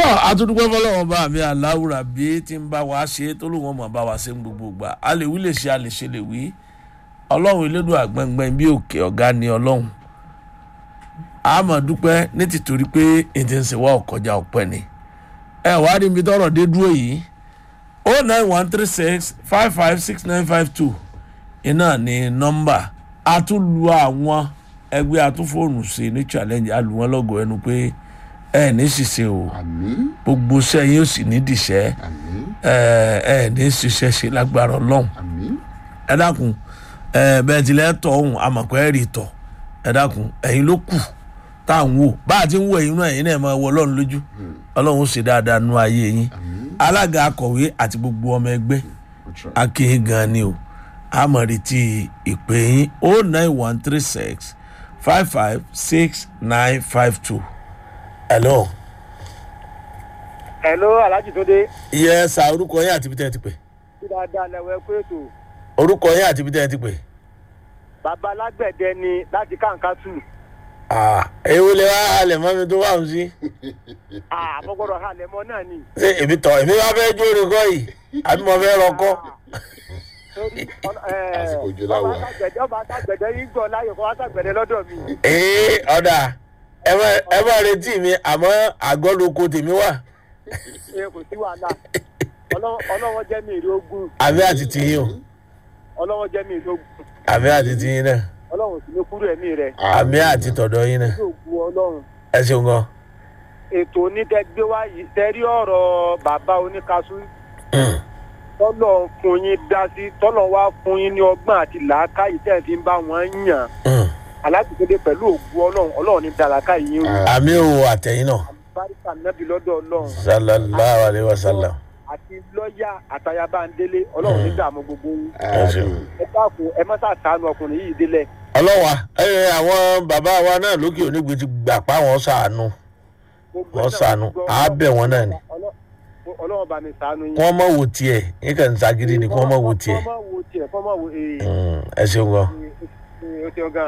àtúndúpẹ́ fọlọ́wọ́n bá mi aláwùrà bí tí ń bá wa ṣe tó lóun ọmọ bá wa ṣe ń gbogbo gbà a lè wí lè ṣe a lè ṣe lè wí ọlọ́run elédùn àgbẹ̀ngbẹ̀n bí òkè ọ̀gá ni ọlọ́run a mọ̀ dúpẹ́ ní tìtorí pé ètò ìsìnwá ọ̀kọjá ọ̀pẹ ni ẹ wá rí ibi tọrọ dé dúró yìí o nine one three six five five six nine five two iná ní nọ́mbà a tún lu àwọn ẹgbẹ́ atúfóònù sí ní challenge a lù wọ́n lọ́gọ̀ ẹnu pé ẹ ní ṣiṣẹ́ o àmín gbogbo iṣẹ́ yín ó sì ní dìṣẹ́ àmín ẹ ẹ ní ṣiṣẹ́ ṣe lágbára ọlọ́run àmín ẹ dákun ẹ bẹ́ẹ̀ tilẹ̀ tọ̀ ọ̀hún àmọ̀pẹ́ ẹ̀ rí tọ̀ ẹ dákun ẹ̀yin ló kù tá à ń wò bá a ti ń wo ẹ̀yin náà ẹ̀yin náà máa wọ ọlọ́run lójú ọlọ́run ó ṣe dáadáa nú ayé yín àmín alága akọ̀wé àti gbogbo ọmọ ẹgbẹ́ Ó try. akéyìn gan ni o àmọ̀ retí ìpè yín o nine one three six five five six nine five two. hello. Hello Alhaji Tunde. iye sa orúkọ yín àti ibi tẹ́ ẹ ti pè. Bí dáadáa lẹ́wọ̀ ẹ̀kú ètò. orúkọ yín àti ibi tẹ́ ẹ ti pè. Bàbá alágbẹ̀dẹ ni láti Kàǹkàtù. ewu lè wá halẹ̀ mọ́ mi tó wà ń sí. Àmọ́ gbọ́dọ̀ halẹ̀ mọ́ náà ni. ṣé èmi tọ̀ èmi wá fẹ́ jóore kọ́ yìí àbí mo fẹ́ rọkọ́. Torí ọ̀nà- ẹ̀, Àsìkò òjò la ọba wà. alágbẹ̀dẹ ọba alágbẹ̀dẹ yín gbọ́ láyò kọ́ alágbẹ̀dẹ lọ́dọ̀ mi. ee ọ̀dà ẹ má- ẹ má retí mi àmọ́ àgọ́ lóko tèmi wà. Ṣé kò sí wàhálà? Ọlọ́wọ́- Ọlọ́wọ́ jẹ́ mi èrè ogun. àbí àti tiyín o Ọlọ́wọ́ jẹ́ mi èrè ogun. àbí àti tiyín náà Ọlọ́run sì ní kúrò ẹ̀mí rẹ̀. àbí àti tọ̀dọ̀ yín náà Yóò gu Ọlọ́run. ẹ ṣeun gan. Ètò onídẹ́gbé wá yìí tẹ́rí ọ̀rọ̀ bàbá oníkaṣú tọ́lọ̀ fún yín dá sí tọ́lọ̀ wá fún yín ní ọgbọ́n àti làákàyè tẹ́ ẹ̀ fi ń bá wọn yàn. alágbèkéde pẹ̀lú ògùn ọlọ́run ọlọ́run ní dàlákà yìí ń rú àmì o àtẹ̀yìn náà báríkà nábì lọ́dọ̀ ọlọ́run sallallahu alayhi wa sallam. àti lọ́ọ̀yà àtayabáńdélé ọlọ́run ní dààmú gbogbo yín ẹ ṣeun. ẹ dákun ẹ má sàtánù ọkùnrin yìí délẹ̀ ọlọ́wà ẹ àwọn bàbá wa náà lókè onígbè ti gbà pa wọn sàánú Gbogbo wọn náà sàánú gbọ́- á bẹ̀ wọn náà ni Ọlọ́- ọlọ́run bá mi sàánú yín kí wọ́n mọ̀ wò tiẹ̀ yín kàn ń sagídí ni kí wọ́n mọ̀ wò tiẹ̀ kọ́ mọ̀ wò tiẹ̀ kọ́ mọ̀ wò ee Mm, ẹ ṣeun gan. ee, o ṣeun gan.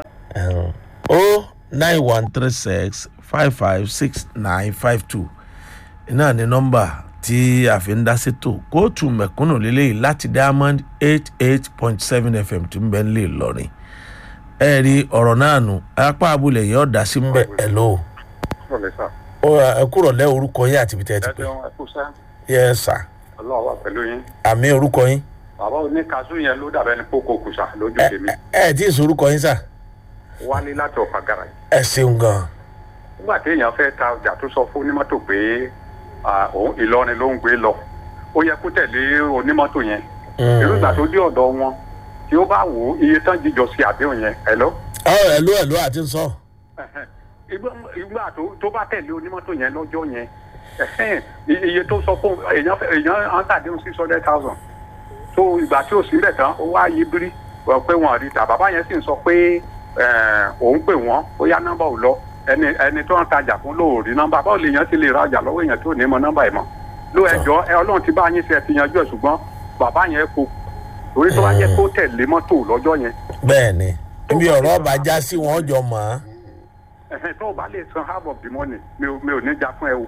o nine one three six five five six nine five two iná ní nọ́mbà tí a fi ń dá sétò kóòtù mẹ̀kúnnù lélẹ́yìí láti diamond eight eight point seven fm tí ń bẹ́ ń lè lọ́rin ẹ rí ọ̀rọ̀ náà nù apá abúlé yìí ọ̀dà sí ń bẹ̀ ẹ̀ lò Rọ̀lẹ́ sà. ó ẹ kúrò lẹ́ orúkọ yín àti ibi tẹ́ ẹ ti pè Ẹjọ́ ẹkú sá. yẹ sà Ọlọ́run wà pẹ̀lú yín. àmì orúkọ yín Bàbá oníkaṣú yẹn ló dàbẹ́ ní kókó kùsà lójú ẹ tèmi. ẹ ẹ tí ì sọ orúkọ yín sà Wálé láti ọ̀fà gàrà yìí. ẹ ṣeun gan Nígbà tí èèyàn fẹ́ ta ọjà tó sọ fún onímọ́tò pé ah, òun Ìlọrin ló ń gbé lọ. Ó yẹ kó tẹ̀lé onímọ́tò yẹn. Irú ìgbà tó dé ọ̀dọ̀ wọn tí ó bá wò ó iye tán jíjọ sí àdéhùn yẹn. Hello? ọ ẹ ló ẹ ló àti ń sọ Ìgbà- Ìgbà tó- tó bá tẹ̀lé onímọ́tò yẹn lọ́jọ́ yẹn. ẹ̀hẹ́n, i- Iye tó sọ fún èèyàn fẹ́- èèyàn á ń tàdéhùn six hundred thousand. tó ìgbà tí ò sílẹ̀ tán ó wá yí bírí wọ́n pé wọ́n rí ta bàbá yẹn sì ń sọ pé eh, òun pè wọ́n ó yá nọ́mbà ò lọ ẹni ẹni tó ń tajà fún ló ò rí nọ́mbà báwo lè yẹn ti lè rajà lọ́wọ́ èèyàn tó ní mọ nọ́mbà ẹ̀ mọ́ ló ẹjọ́ ẹ ọlọ́run ti bá yín ṣe ti yanjú ẹ̀ ṣùgbọ́n bàbá yẹn kò torí tó bá yẹ kó tẹ̀lé mọ́tò lọ́jọ́ yẹn bẹ́ẹ̀ ni ibi ọ̀rọ̀ ọba já sí wọn jọ mọ̀ ọ́ ẹ̀hẹ́n, tó o bá lè san half of the money mi ò mi ò ní já fún ẹ o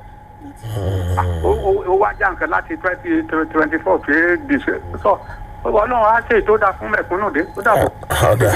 ó- ó ó wá já nǹkan láti twenty twenty four pé dìṣe sọ ọlọ́run á ṣe ètò dáa fún mẹ̀kúnnù dé ó dàbọ̀. ọ̀dà.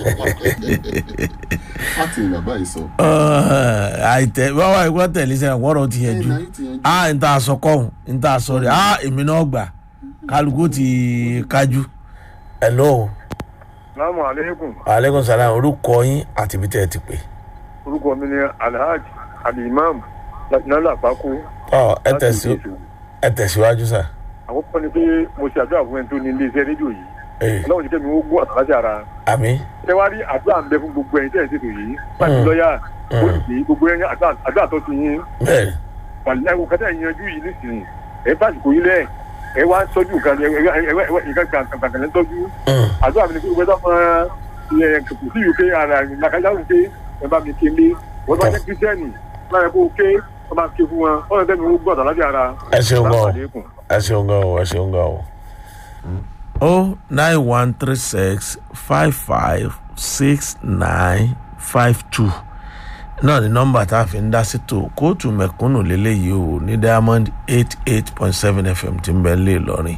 láti ìgbà báyìí sọ. àìtẹ báwa ìwọ tẹ̀lé sẹ́yìn wọ́rọ̀ ti yẹn ẹ jù náà yìí ti yanjú. a n ta sọ kọ́hún n ta sọ rẹ̀ a èmi náà gbà kálukú ti kájú. hello salaamu aleykum aleykum salaam orúkọ yín àti ibi tẹ́ ẹ ti pè. orúkọ mi ni alhaji alimam nala àpákó ọ ẹ tẹ̀sí ẹ tẹ̀síwájú sà. àkọ́kọ́ ni pé mo ṣe àdúrà fún ẹni tó ní ilé iṣẹ́ rédíò yìí ee ọlọ́run ti kẹ́mi ó gbọ́ àtàlájà ara àmì ṣé wàá rí àdúrà ń bẹ fún gbogbo ẹ̀yin tẹ́ ẹ̀ ń ṣètò yìí láti lọ́ọ̀yà olùdí gbogbo ẹ̀yin àdúrà- àdúrà tó ti yín bẹ́ẹ̀ wàlẹ́ ẹ̀wọ̀n kẹta ìyanjú yìí nísìnyí ẹ̀ bá àsìkò yìí lẹ̀ ẹ̀ wá ń tọ́jú nǹkan ẹ̀ nǹkan kàǹkàn ń tọ́jú Mm. àdúrà mi ni pé gbogbo ẹ̀dá máa ẹ̀ kò sí ìwé ké ara làkàjá ń ké ẹ̀ bá mi ké lé wọ́n bá jẹ́ kírísítẹ́nì láyé kó ké wọ́n máa ké fún wọn wọ́n lọ tẹ́mi ó gbọ́dọ̀ láti ara ẹ ṣeun gan o Assalamu alaikum. ẹ ṣeun gan o ẹ ṣeun gan o. o nine one three six five five six nine five two náà ni nọ́mbà tá a fi ń dá sí tó kóòtù mẹ̀kúnnù lélẹ́yìí o ní diamond eight eight point seven fm tí ń bẹ lé lọ́rin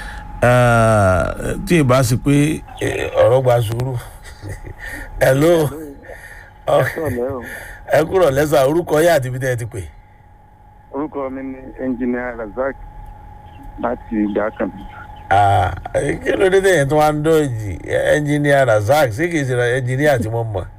tí ì bá sí pé eh, ọ̀rọ̀ gba sùúrù hello ẹ kúrò lẹ́sà orúkọ yá àti ibi tẹ́ ẹ ti pè. orúkọ mi ni ẹnjìnìà razak láti ìdákan Ah, eh, kí ló dé tẹ̀yẹ̀ tó wá ń dọ̀jì ẹnjìníà razak ṣé kìí ṣe ẹnjìníà tí mo mọ̀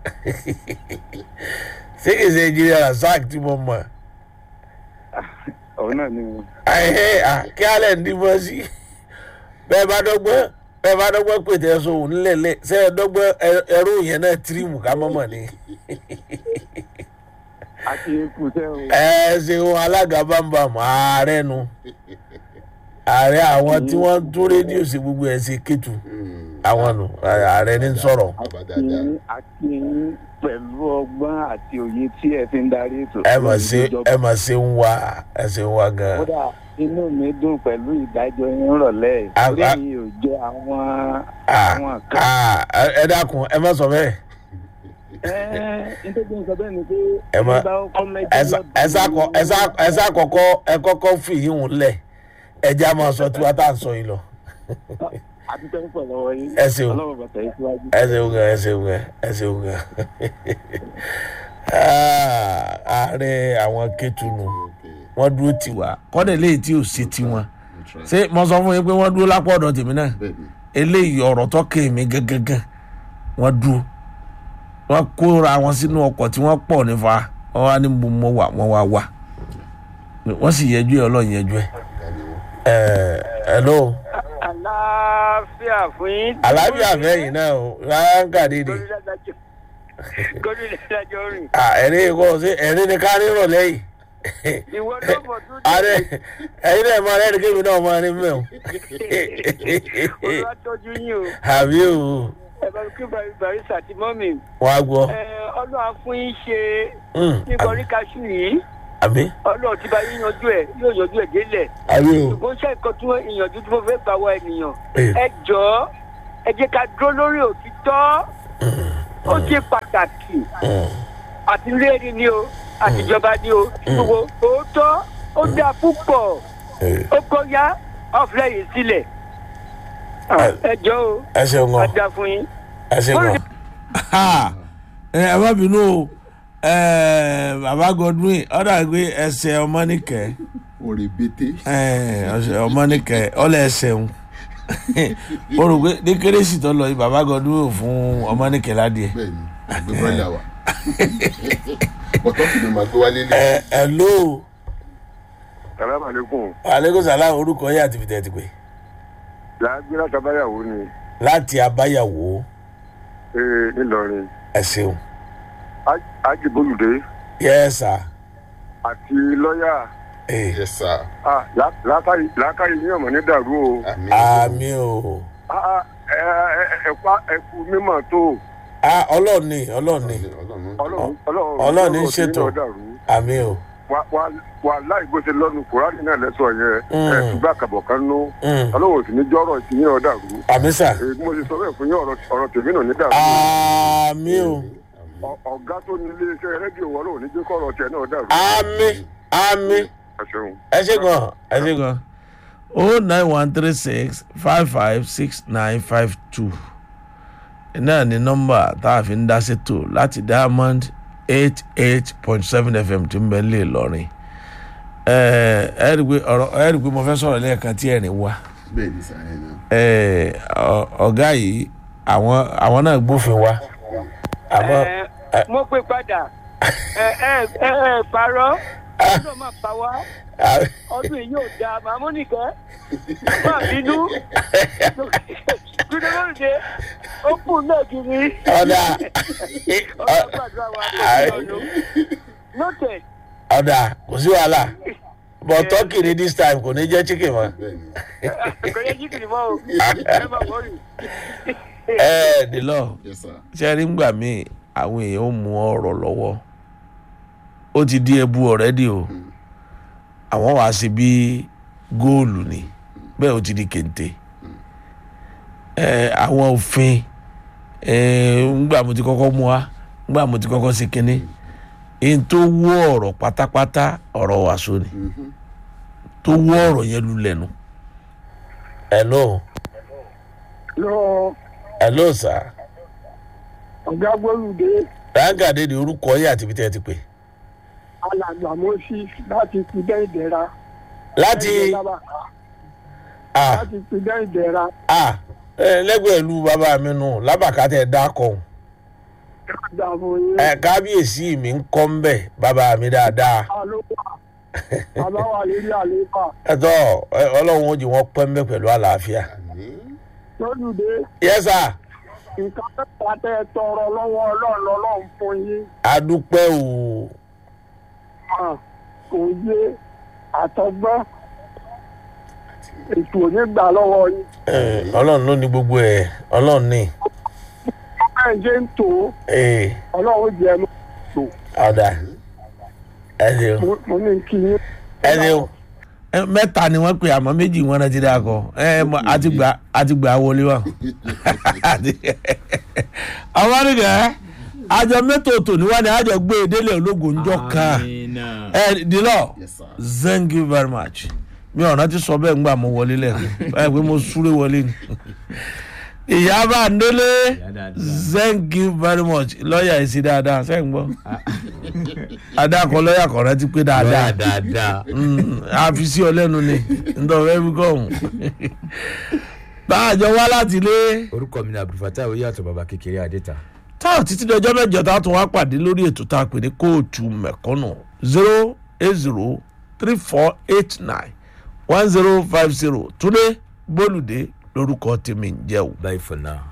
ṣé kìí ṣe ẹnjìníà razak tí mo mọ̀ ọ̀hún náà ni ẹ̀hẹ́ à kí alẹ́ ń dìbò sí bẹ́ẹ̀ bá dọ́gbọ́n bẹ́ẹ̀ bá dọ́gbọ́n pètè ẹ̀sùn òun nílẹ̀ ṣé ẹ dọ́gbọ́n ẹ- ẹrú yẹn náà tírìmù ká mọ́mọ́ ni àti ikùsẹ́ o ẹ ṣeun alága bámbam ààrẹ nu ààrẹ àwọn tí wọ́n tún rédíò sí gbogbo ẹ̀ ṣe kétu àwọn nu ààrẹ ní sọ̀rọ̀. àti àti yín pẹ̀lú ọgbọ́n àti òye tí ẹ fi ń darí ètò ẹ mà ṣe ẹ mà ṣe ń wá ẹ ṣe ń wá gan. kódà inú mi dùn pẹ̀lú ìdájọ́ yín rọ̀lẹ́ A- orí a- mi ò jẹ́ àwọn Ah, àwọn kan. ah, ẹ dákun ẹ má sọ bẹ́ẹ̀ ẹ nítorí nǹkan bẹ́ẹ̀ ni pé Ẹ má- ẹni bá kọ́ mẹ́jọ ẹ sá- ẹ sá kọ- ẹ sá- ẹ sá kọ́kọ́ ẹ kọ́kọ́ fi yín hùn lẹ̀ ẹ jẹ́ àmọ́ sọ tiwa tá à ń sọ yìí lọ. àdúgbò ń pọ̀ lọ́wọ́ yín Ẹ ṣeun. ọlọ́run bàtà yín síwájú. ẹ ṣeun gan ẹ ṣeun gan ẹ ṣeun gan. Ah, ààrẹ àwọn kẹtùnú wọn dúró tiwa kọ́dẹ̀ léyìí tí ò sí tiwọn ṣé mo sọ fún yín pé wọ́n dúró lápò ọ̀dọ̀ tèmi náà eléyìí ọ̀rọ̀ tó kè mí gángan wọ́n dúró wọ́n kóra wọn sínú ọkọ̀ tí wọ́n pọ̀ nífa wọ́n wá ní mo mọ wà wọ́n wá wà wọ́n sì yẹjú ẹ̀ ọlọ́run yẹjú ẹ̀ ẹ̀ hello àlàáfíà fún yín. àlàáfíà fẹ́yìn náà o ráńkà dídì gómìnà ìdájọ́ rìn. ẹ̀rín kọ́ sí ẹ̀rín ni ká rírọ̀ lẹ́yìn ìwọ tó mọ̀ tó ààrẹ ẹ̀yin náà máa rẹ́rìn kébì náà máa rí mẹ́wọ̀n olúwa tọ́jú yín o àbí o ẹ bá mi kí bàrí barista àti mọ́mì wàá gbọ́ ẹ ọlọ́run fún yín ṣe Mm, nípa oríkàṣù yìí àbí ọlọ́run ti bá yín yanjú ẹ̀ yóò yanjú ẹ̀ délẹ̀ àbí o ṣùgbọ́n ṣe nǹkan tí wọ́n ìyànjú tí mo fẹ́ gbà wọ ènìyàn Eh. ẹ jọ̀ọ́ ẹ jẹ́ ká dúró lórí òtítọ́ ó ṣe pàtàkì Mm, àti léèrè ni o àtijọba ni o gbogbo òótọ́ ó dáa púpọ̀ eh, ó kọ́ yá ọ̀fẹ́ yìí sílẹ̀ Eh. ẹ jọ̀ọ́ o ẹ ṣeun a gan dáa fún yín. ẹ ṣeun gan. ẹ ẹ má bínú o ẹ bàbá godwin ọ̀dà gbé ẹsẹ̀ ọmọnìkẹ́ òrè bété ẹ ọsẹ ọmọnìkẹ́ ọlẹ̀ ẹsẹ̀ ń o rò pé ní kérésì tó lọ yìí bàbá godwin ò fún ọmọnìkẹ́ ládìẹ. bẹ́ẹ̀ ni àgbẹ̀ bọ́lá wa bọ́tọ́ kìlọ̀ máa gbé wálé lé ẹ ẹ ló salamu aleykum aleykum salaam orúkọ yẹ àti fìtẹ́ ti pè làágbé látàbáyàwó ni láti abáyàwó ee ńìlọrin ẹ ṣeun ajibolùdé yẹ sà àti lọ́yà ẹ yẹ sá ah, lá- làákàyè làákàyè ní ọmọ ní dàrú o àmì àmì o Ah, ah, ẹ ẹ ẹ pa ẹkú mímọ tó Ah, ọlọ́ọ̀ni ọlọ́ọ̀ni ọlọ́run ọlọ́run ọlọ́run Ọlọ́run ní ọlọ́run ṣètò. ní dàrú àmì o Wà- wà- wà láì bó ṣe lọ́nu kùránì náà lẹ́sọ̀ yẹn Mm. ẹ ṣùgbọ́n àkàbọ̀ kan nú Mm. ọlọ́run ò sì ní jọ́rọ̀ ìtìyín ọ̀ dàrú àmì sà èyí bí mo ṣe sọ bẹ́ẹ̀ fún yín ọ̀rọ̀ ọ̀rọ̀ tèmi náà ní dàrú àmì o Ọ- ọ̀gá tó ní iléeṣẹ́ rédíò wọn lòun ní jẹ́ kọ́rọ̀ tiẹ̀ náà dàrú àmì àmì ẹ ṣeun. ẹ ṣe gan ẹ ṣe gan o nine one three six five five six nine five two náà ni nọ́mbà tá a fi ń dá ṣètò láti diamond eight eight point seven fm tí ń bẹ lè lọrin ẹ ẹ rí i pé ọ̀rọ̀ ẹ rí i pé mo fẹ́ sọ̀rọ̀ lẹ́ẹ̀kan tí ẹ̀rín wá bẹ́ẹ̀ ni sàyẹn náà ẹ ọ- ọ̀gá yìí àwọn àwọn náà gbófin wa àmọ́ Ẹ, mo pè padà ẹ ẹ ẹ ẹ parọ́ ọdún máa pa wá ọdún yìí yóò dáa màmú nìkẹ́ má bínú gbẹdẹgbẹdẹ ó kù náà kiri ọ̀dà ọdún gbàdúrà wa kò sí ọdún noted ọ̀dà kò sí wàhálà but turkey ni this time kò ní jẹ́ chicken mọ́. bẹ́ẹ̀ ni kò yẹ jíkìrì mọ́ o ẹ má wọrí. ẹ ẹ dìlọ yẹ sá ṣe rí ngbà míì àwọn èèyàn ó mú ọ̀rọ̀ lọ́wọ́ ó ti di ẹbu ọ̀rẹ́dì o àwọn wàá sí bí góòlù ni bẹ́ẹ̀ ó ti di kente ẹ àwọn òfin ẹ ngbà mo ti kọ́kọ́ mú wa ngbà mo ti kọ́kọ́ sí kínní n tó wú ọ̀rọ̀ pátápátá ọ̀rọ̀ wàásù ni tó wú ọ̀rọ̀ yẹn lulẹ̀ nu. hello lọ hello sir ọ̀gá gbólùdé rágàdé ni orúkọ yìí àti ibi tẹ́ ẹ ti pè. alàgbà moses láti pidẹ́ ìdẹ́ra. láti ah láti pidẹ́ ìdẹ́ra. ah ẹ lẹ́gbẹ̀ẹ́ ìlú bàbá mi nù lábàkà tẹ̀ dá kọ̀ dàbò yẹn. ẹ kábíyèsí mi ń kọ́ ń bẹ̀ bàbá mi dáadáa. àlùkò bàbá wà lórí àlééfà. ẹ̀tọ́ ẹ, ọlọ́run ó jẹ́ wọ́n pẹ́ ń bẹ̀ pẹ̀lú àlàáfíà. lólùdé yes sir nǹkan mẹ́ta tẹ́ ẹ tọrọ lọ́wọ́ ọlọ́run lọ́lọ́run fún yín. adúpẹ́ o mà òye àtọgbọ́n ètò onígbà lọ́wọ́ yín. ẹ, ọlọ́run ló ní gbogbo ẹ̀ ọlọ́run ní bẹ́ẹ̀ ṣe ń tò ó ee ọlọ́run jẹ́ mọ́ tò ọ̀dà ẹ ṣeun Mo- mo ní kí yín. ẹ ṣeun. ẹ, mẹ́ta ni wọ́n pè àmọ́ méjì wọn náà ti dá kọ ẹ mọ àti gbà àti gbà wọlé wa. àwọn àdìgẹ́ àjọ mẹ́tò tò níwájú àjọ gbé e délé ológun ńjọ kan ẹ dìlọ Yes, sir. thank you very much mi ọ̀nà ti sọ bẹ́ẹ̀ ńgbà mo wọlé lẹ́ẹ̀kan báyìí pé mo súré wọlé ni ìyá bá ń délé thank you very much lọ́ọ̀yà yìí sí dáadáa sẹ́yìn gbọ́ adákọ̀ lọ́ọ̀yà kan rántí pé dáadáa dáadáa. Mm, a fi sí ọ lẹ́nu ni ntọ́ fẹ́ fi kọ́ ọ̀hún báàjọ wá láti ilé orúkọ mi ni abdulfatah oyàtọ̀ baba kékeré adéta. táwọn títí dọjọ́ mẹ́jọ tá a tún wá pàdé lórí ètò tá a pè ní kóòtù mẹ̀kọ́nù zero eight zero three four eight nine one zero five zero túnde bólúdé lórúkọ tèmi ń jẹ́ o. bye for now.